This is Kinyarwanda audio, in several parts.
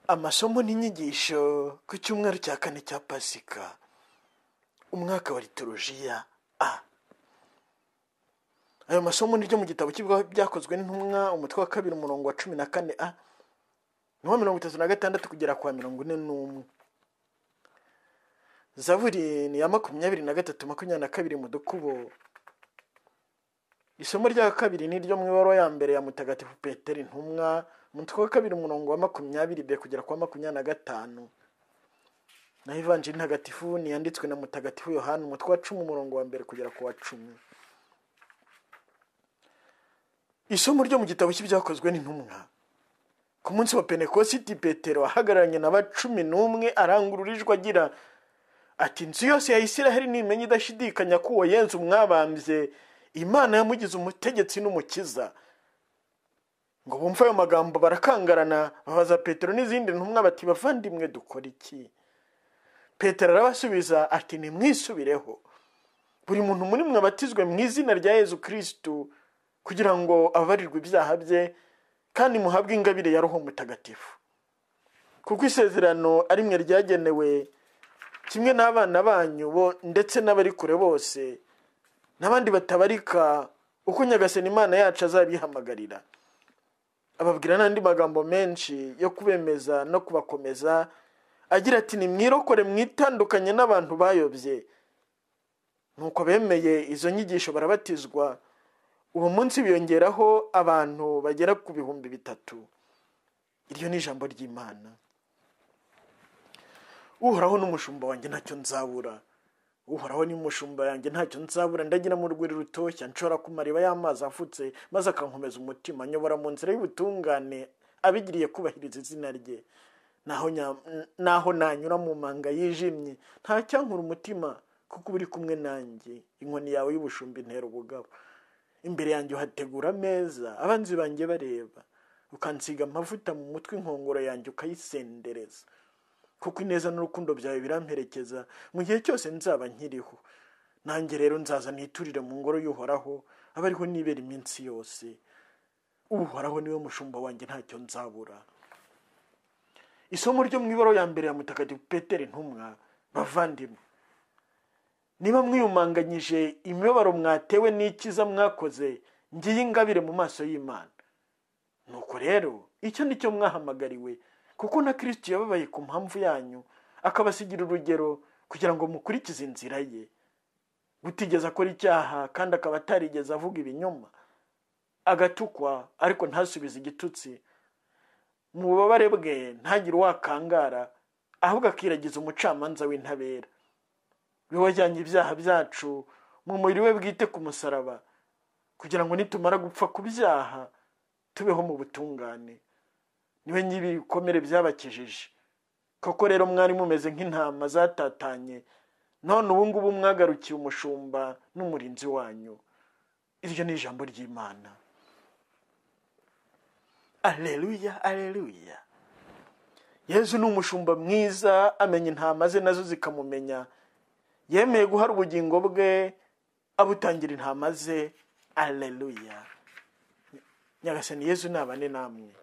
amasomo n'inyigisho ku cyumweru cya kane cya pasika umwaka wa litorojiya a ayo masomo ni ryo mu gitabo cy'ibigo byakozwe n'intumwa umutwe wa kabiri umurongo wa cumi na kane a ni uwa mirongo itatu na gatandatu kugera kwa mirongo ine n'umwe zaburi ni iya makumyabiri na gatatu makumyabiri na kabiri mu dukubo isomo rya kabiri ni iryo mu ibaruwa ya mbere ya mutagatifu peteri intumwa umutwe wa kabiri umurongo wa makumyabiri be kugera kwa makumyabiri na gatanu naho ivanjiri ntagatifu niyanditswe na mutagatifu yohani umutwe wa cumi umurongo wa mbere kugera ku wa cumi isomo ryo mu gitabo cy'ibyakozwe n'intumwa ku munsi wa penekositi petero ahagararanye na cumi n'umwe arangururijwe agira ati inzu yose ya isiraheli nimenya idashidikanya ko uwo yenzu mwabambye imana yamugize umutegetsi n'umukiza ngo bumve ayo magambo barakangarana babaza petero n'izindi ntumwa bati bavandimwe dukora iki petero arabasubiza ati nimwisubireho buri muntu muri mwe abatizwe mu izina rya yezu kirisitu kugira ngo abarirwe ibyaha bye kandi muhabwe ingabire ya roho mutagatifu kuko isezerano ari mwe ryagenewe kimwe n'abana banyu bo ndetse n'abari kure bose n'abandi batabarika uko nyagasani imana yacu azabihamagarira ababwira n'andi magambo menshi yo kubemeza no kubakomeza agira ati nimwirokore mwitandukanye n'abantu bayobye nuko bemeye izo nyigisho barabatizwa uwo munsi biyongeraho abantu bagera ku bihumbi bitatu iryo ni ijambo ry'imana uhoraho n'umushumba wanjye ntacyo nzabura uhoraho n'umushumba yanjye ntacyo nzabura ndagira mu rwuri rutoshya nshobora ku mariba y'amazi afutse maze akankomeza umutima nyobora mu nzira y'ubutungane abigiriye kubahiriza izina rye naho nanyura mu manga yijimye ntacyankura umutima kuko uba uri kumwe nanjye inkoni yawe y'ubushumba intera ubugabo imbere yanjye uhategura ameza abanzi banjye bareba ukansiga amavuta mu mutwe inkongoro yanjye ukayisendereza kuko ineza n'urukundo byawe biramperekeza mu gihe cyose nzaba nkiriho nanjye rero nzaza niturire mu ngoro y'uhoraho aba ariho nibera iminsi yose uhoraho niwe mushumba wanjye ntacyo nzabura isomo ryo mu ibaro ya mbere ya mutagatifu peteri ntumwa bavandimwe niba mwiyumanganyije imibabaro mwatewe n'ikiza mwakoze ngiye ingabire mu maso y'imana nuko rero icyo ni cyo mwahamagariwe kuko na kirisiti yababaye ku mpamvu yanyu akabasigira urugero kugira ngo mukurikize inzira ye gutigeze akora icyaha kandi akaba atarigeze avuga ibinyoma agatukwa ariko ntasubize igitutsi mu bubabare bwe ntagire uwakangara ahubwo akiragiza umucamanza w'intabera we wajyanye ibyaha byacu mu mubiri we bwite ku musaraba kugira ngo nitumara gupfa ku byaha tubeho mu butungane niwe ny'ibikomere byabakijije koko rero mwari mumeze nk'intama zatatanye none ubu ngubu mwagarukiye umushumba n'umurinzi wanyu iryo ni ijambo ry'imana aleluya aleluya yezu ni umushumba mwiza amenya intama ze nazo zikamumenya yemeye guhara ubugingo bwe abutangira intama ze aleluya nyagasani yezu nabane namwe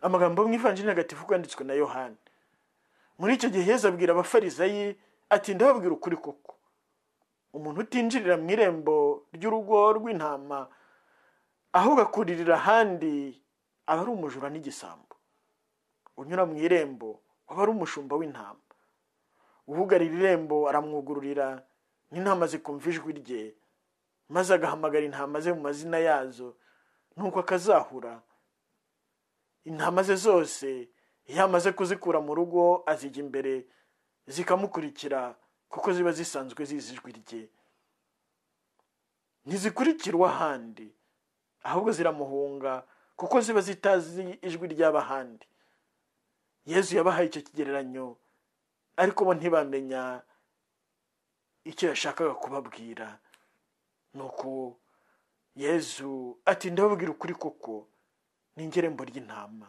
amagambo mu ivanjiri ntagatifu kwanditswe na yohani muri icyo gihe yezu abwira abafarizayi ati ndababwira ukuri koko umuntu utinjirira mu irembo ry'urugo rw'intama ahubwo akuririra ahandi aba ari umujura n'igisambo unyura mu irembo aba ari umushumba w'intama uhugarira irembo aramwugururira n'intama zikumva ijwi rye maze agahamagara intama ze mu mazina yazo nuko akazahura intama ze zose iyo amaze kuzikura mu rugo azijya imbere zikamukurikira kuko ziba zisanzwe zizi ijwi rye ntizikurikirwa ahandi ahubwo ziramuhunga kuko ziba zitazi ijwi ry'abahandi yezu yabahaye icyo kigereranyo ariko bo ntibamenya icyo yashakaga kubabwira nuko yezu ati ndababwira ukuri koko ni ingerembo ry'intama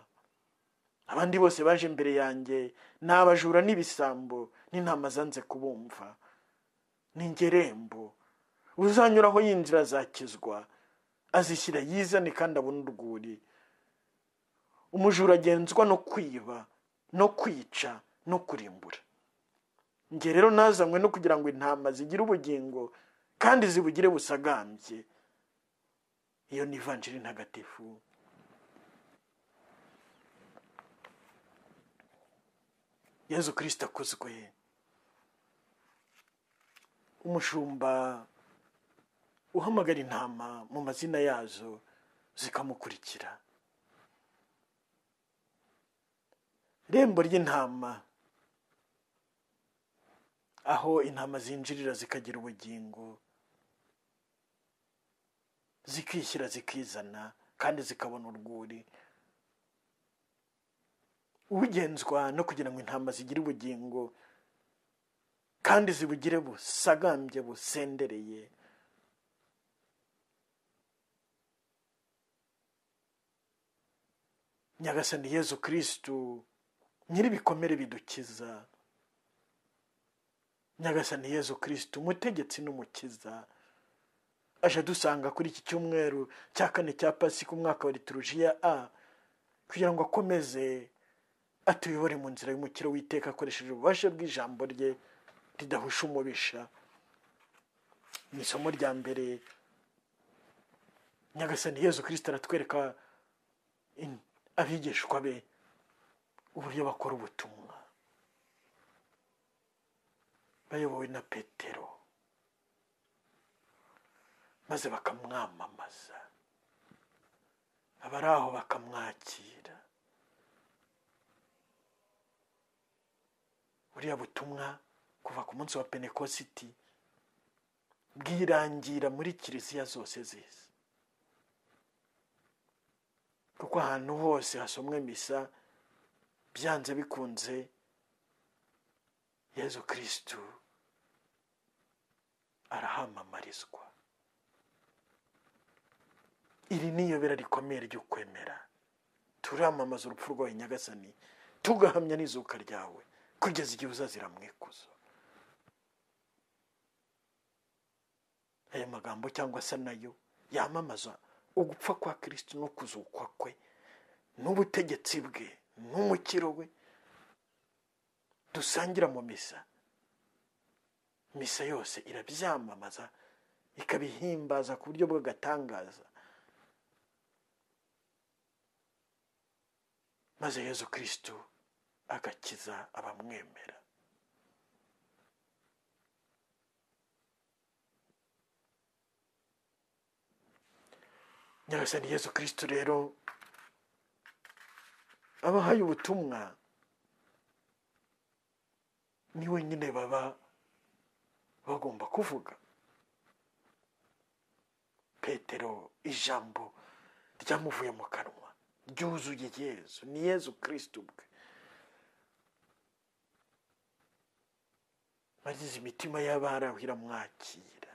abandi bose baje imbere yanjye ni abajura n'ibisambo n'intama zanze kubumva ni ingerembo uzanyuraho y'inzira azakizwa azishyira yizane kandi abona urwuri umujura agenzwa no kwiba no kwica no kurimbura njye rero nazanywe no kugira ngo intama zigire ubugingo kandi zibugire busagambye iyo ni ivanjiri ntagatifu yezu kirisita akozwe umushumba uhamagara intama mu mazina yazo zikamukurikira irembo ry'intama aho intama zinjirira zikagira ubugingo zikishyira zikizana kandi zikabona urwuri ugenzwa no kugira ngo intama zigire ubugingo kandi zibugire busagambye busendereye nyagasani yezu kirisitu nyir'ibikomere bidukiza nyagasani yezu kirisitu umutegetsi n'umukiza aje adusanga kuri iki cyumweru cya kane cya pasika umwaka wa liturujiya a kugira ngo akomeze atuyobore mu nzira y'umukiro w'iteka akoresheje ububasha bw'ijambo rye ridahusha umubisha mu isomo rya mbere nyagasani yezu kirisita aratwereka abigishwa be uburyo bakora ubutumwa bayobowe na petero maze bakamwamamaza abari aho bakamwakira buriya butumwa kuva ku munsi wa penekositi bwirangira muri kiliziya zose zisi kuko ahantu hose hasomwe misa byanze bikunze yezu kirisitu arahamamarizwa iri ni iyobera rikomeye ry'ukwemera turamamaza urupfu rwawe nyagasani tugahamya n'izuka ryawe kugeza igihe uzazira mwikuzo aya magambo cyangwa se nayo yamamaza ugupfa kwa kirisiti no kuzukwa kwe n'ubutegetsi bwe n'umukiro we dusangira mu misa misa yose irabyamamaza ikabihimbaza ku buryo bw'agatangaza maze yezu kirisitu agakiza abamwemera nyagasani yezu kirisitu rero abahaye ubutumwa ni wenyine baba bagomba kuvuga petero ijambo ryamuvuye mu kanwa ryuzuye yezu ni yezu kirisitu ubwe bagize imitima y'abaraho iramwakira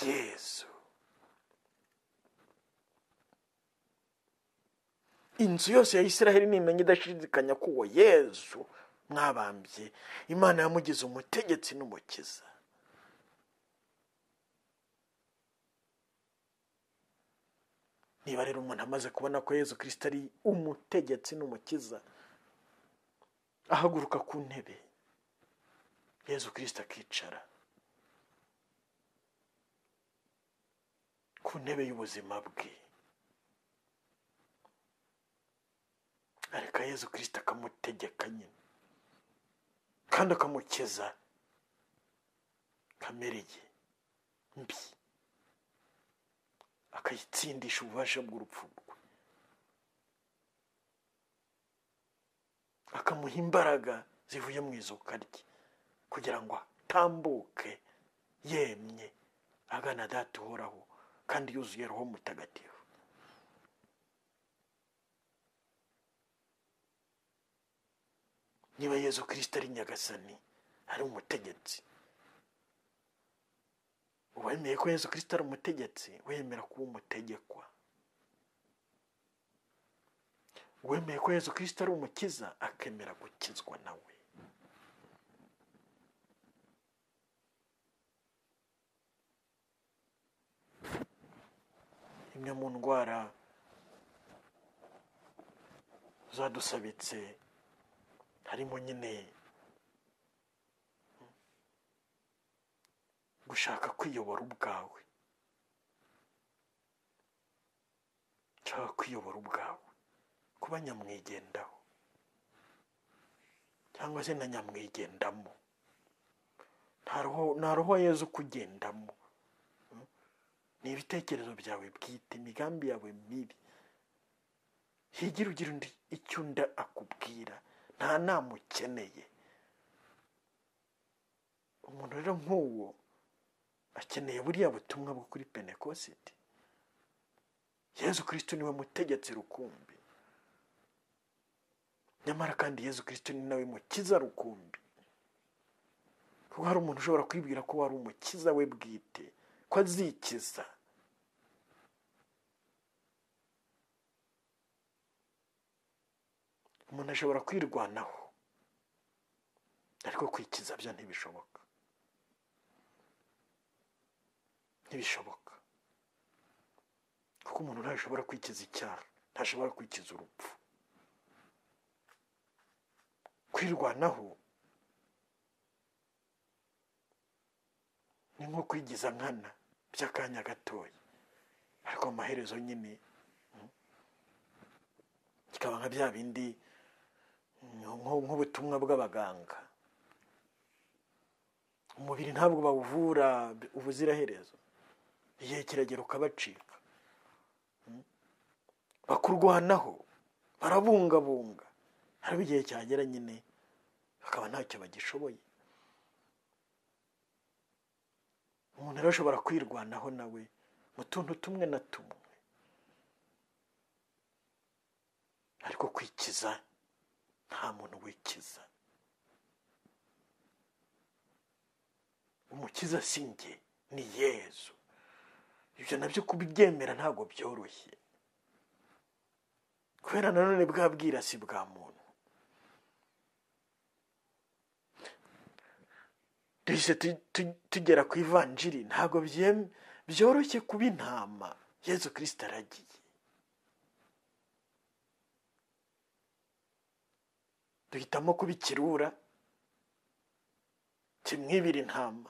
yezu inzu yose ya israheli nimenya idashidikanya ko uwo yezu mwabambye imana yamugize umutegetsi n'umukiza niba rero umuntu amaze kubona ko yezu kirisita ari umutegetsi n'umukiza ahaguruka ku ntebe yezu kirisita akicara ku ntebe y'ubuzima bwe areka yezu kirisita akamutegeka nyine kandi akamukiza kamere ye mbi akayitsindisha ububasha bw'urupfu rwe akamuha imbaraga zivuye mu izuka rye kugira ngo atambuke yemye agana data uhoraho kandi yuzuye roho mutagatifu niba yezu kirisita ari nyagasani ari umutegetsi wemeye ko yezu kirisita ari umutegetsi wemera kuba umutegekwa wemeye ko yezu kirisita ari umukiza akemera gukizwa nawe imwe mu ndwara zadusabitse harimo nyine gushaka kwiyobora ubwawe nshaka kwiyobora ubwawe kuba nyamwigendaho cyangwa se na nyamwigendamo nta roho yezu ukugendamo ni ibitekerezo byawe bwite imigambi yawe mibi higira ugira undi icyo undi akubwira nta nama ukeneye umuntu rero nk'uwo akeneye buriya butumwa bwo kuri penekositi yezu kirisito niwe mutegetsi rukumbi nyamara kandi yezu kirisito ni nawe mukiza rukumbi kuko hari umuntu ushobora kwibwira ko wari umukiza we bwite ko azikiza umuntu ashobora kwirwanaho ariko kwikiza byo ntibishoboka ntibishoboka kuko umuntu ntashobora kwikiza icyaha ntashobora kwikiza urupfu kwirwanaho ni nko kwigiza nkana by'akanya gatoya ariko amaherezo nyine kikaba nka bya bindi nk'ubutumwa bw'abaganga umubiri ntabwo bawuvura ubuziraherezo igihe kiragera ukabacika bakurwanaho barabungabunga hari igihe cyagera nyine bakaba ntacyo bagishoboye umuntu rero ashobora kwirwanaho nawe mu tuntu tumwe na tumwe ariko kwikiza nta muntu wikiza umukiza si njye ni yezu ibyo nabyo kubyemera ntabwo byoroshye kubera nanone bwa bwirasi bwa muntu duhise tugera ku ivanjiri ntabwo byoroshye kuba intama yezu kirisita aragiye duhitamo kuba ikirura kimwibira intama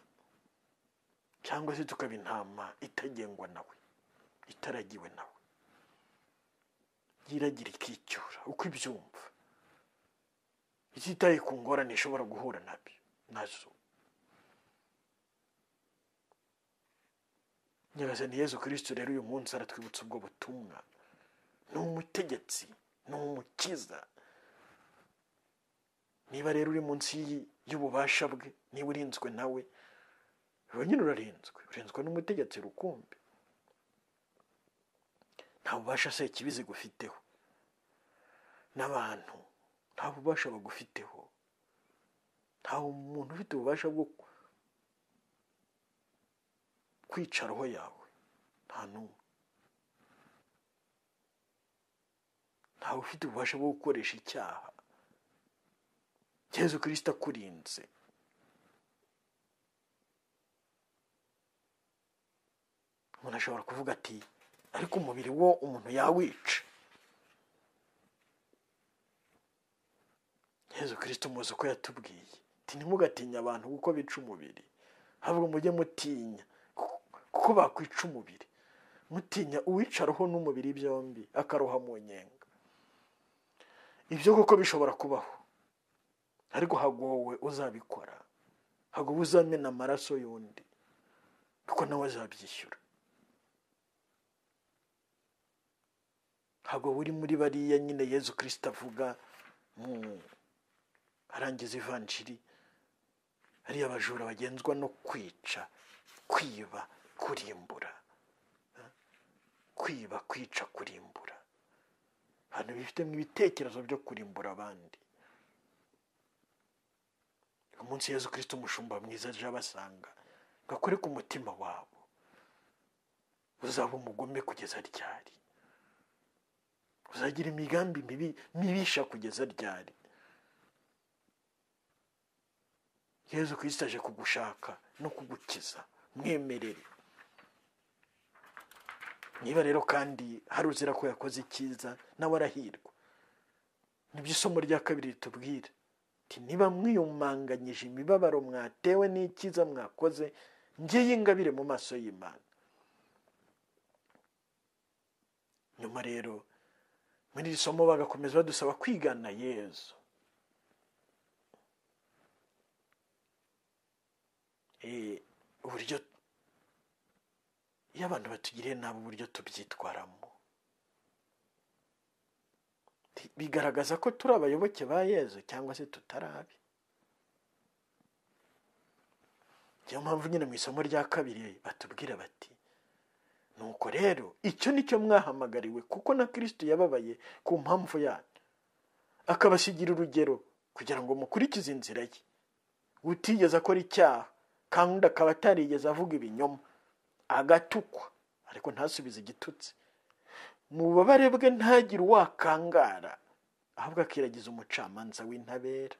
cyangwa se tukaba intama itagengwa nawe itaragiwe nawe yiragira ikicyura uko ibyumva ititaye ku ngorane ishobora guhura nabyo nazo nyagasani yezu kirisito rero uyu munsi aratwibutsa ubwo butumwa ni umutegetsi ni umukiza niba rero uri munsi y'ububasha bwe niba urinzwe nawe uba nyine urarinzwe urinzwe n'umutegetsi rukumbi nta bubasha se ikibizi gufiteho n'abantu nta bubasha bagufiteho nta muntu ufite ububasha bwo kwica roho yawe nta n'umwe ntawe ufite ububasha bwo gukoresha icyaha yezu kirisita akurinze umuntu ashobora kuvuga ati ariko umubiri wo umuntu yawica yezu kirisita umuzi uko yatubwiye ntimugatinya abantu kuko bica umubiri ahubwo mujye mutinya kuko bakwica umubiri mutinya uwicaraho n'umubiri byombi akaroha mu nyenga ibyo kuko bishobora kubaho ariko hagowe uzabikora hagowe uzamena amaraso y'undi kuko nawe azabyishyura hagowe uri muri bariya nyine yezu kirisita avuga mu arangiza ivanjiri ariya bajura bagenzwa no kwica kwiba kurimbura kwiba kwica kurimbura ahantu bifitemo ibitekerezo byo kurimbura abandi umunsi yezu kirisito umushumba mwiza aje abasanga gakore ku mutima wabo uzaba umugome kugeza ryari uzagira imigambi mibi mibisha kugeza ryari yezu kirisito aje kugushaka no kugukiza mwemerere niba rero kandi hari uzira ko yakoze icyiza nawe arahirwa nibyo isomo rya kabiri ritubwira Ati, niba mwiyumanganyije imibabaro mwatewe n'ikiza mwakoze ngiye ingabire mu maso y'imana nyuma rero muri iri somo bagakomeza badusaba kwigana yezu Eh, uburyo iyo abantu batugiriye nabi uburyo tubyitwaramo Bi- bigaragaza ko turi abayoboke ba yezu cyangwa se tutarabe niyo mpamvu nyine mu isomo rya kabiri batubwira bati nuko rero icyo ni cyo mwahamagariwe kuko na kirisito yababaye ku mpamvu yanyu akabasigira urugero kugira ngo mukurikize inzira ye utigeze akora icyaha kandi akaba atarigeze avuga ibinyoma agatukwa ariko ntasubize igitutsi mu bubabare bwe ntagire uwakangara ahubwo akiragiza umucamanza w'intabera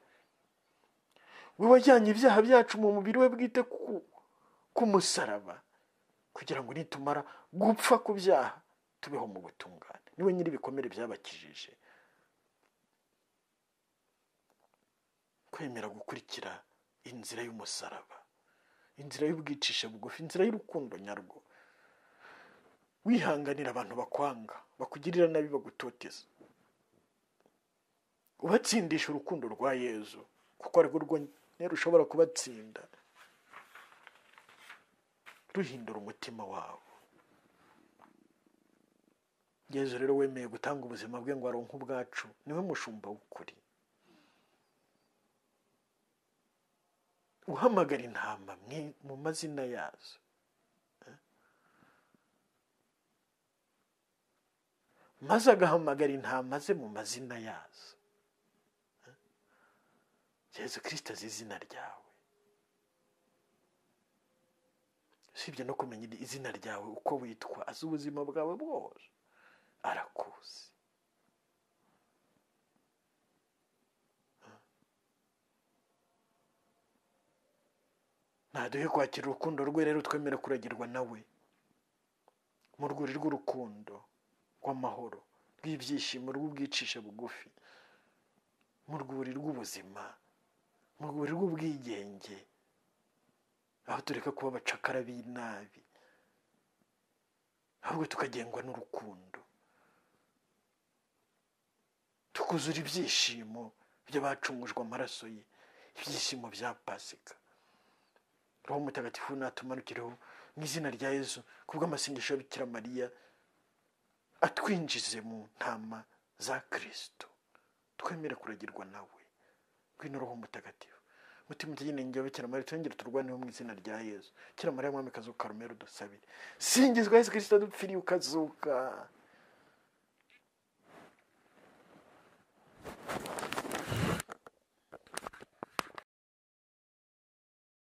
we wajyanye ibyaha byacu mu mubiri we bwite ku- ku musaraba kugira ngo nitumara gupfa ku byaha tubeho mu butungane niwe nyiri ibikomere byabakijije kwemera gukurikira inzira y'umusaraba inzira y'ubwicisha bugufi inzira y'urukundo nyarwo wihanganira abantu bakwanga bakugirira nabi bagutoteza ubatsindisha urukundo rwa yezu kuko arirwo rwonyine rushobora kubatsinda ruhindura umutima wabo yezu rero wemeye gutanga ubuzima bwe ngo aronke ubwacu niwe mushumba w'ukuri uhamagara intama mwi- mu mazina yazo Eh? maze agahamagara intama ze mu mazina yazo Eh? yezu kirisito azi izina ryawe usibye no kumenya izina ryawe uko witwa azi ubuzima bwawe bwose arakuzi ntaduhe kwakira urukundo rwe rero twemera kuragirwa nawe mu rwuri rw'urukundo rw'amahoro rw'ibyishimo rw'ubwicisha bugufi mu rwuri rw'ubuzima mu rwuri rw'ubwigenge aho tureka kuba abacakara b'inabi ahubwo tukagengwa n'urukundo tukuzura ibyishimo by'abacungujwe amaraso ye ibyishimo bya pasika roho mutagatifu natumanukireho mu izina rya yezu ku bw'amasengesho ya bikira mariya atwinjize mu ntama za kirisito twemere kuragirwa nawe ngwino roho mutagatifu mutima utaginenge wa bikira mariya twongere turwaneho mu izina rya yezu bikira mariya mwamikazi w'ukarumero dusabire singizwa yesu kirisito dupfiriye ukazuka